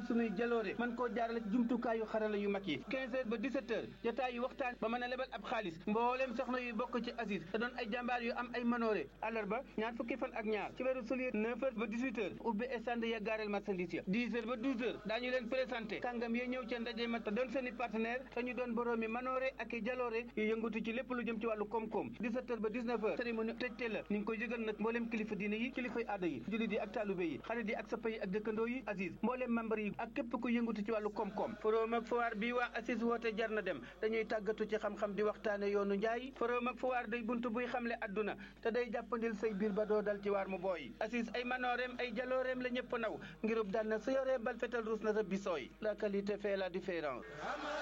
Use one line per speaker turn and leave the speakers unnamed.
sunuy jaloore mën koo jaarale ci jumtukaayu xarala yu mag yi 15 heures ba 17 heures jotaay yu waxtaan ba mën a lebal ab xaalis mbooleem soxna yu bokk ci Aziz te doon ay jàmbaar yu am ay manoore àllarba ñaar fukki fan ak ñaar ci weeru sulier 9 heures ba 18 heures ubbi stand ya gaareel marchandise ya 10 heures ba 12 heures daañu leen présenté kàngam yi ñëw ca ndaje ma te doon seen i partenaire te ñu doon boroomi manoore ak i jaloore yu yëngatu ci lépp lu jëm ci wàllu koom-koom 17 heures ba 19 heures cérémonie tëjte la ñu ngi koy yëgal nag mbooleem kilifa diine yi kilifay aada yi jullit yi ak taalube yi xarit yi ak sappa yi ak dëkkandoo yi Aziz mbooleem membre yi ak képp ku yëngatu ci wàllu koom-koom forum ak foire bi waa Aziz woote jar na dem dañuy tàggatu ci xam-xam di waxtaane yoonu njaay forum ak foire day buntu buy xamle adduna te day jàppandil say biir ba doo dal ci waar mu booy Aziz ay manooreem ay jalooreem la ñëpp naw ngirub daan na sa yoree bal fetal ruus na sa bisooy la qualité fait la différence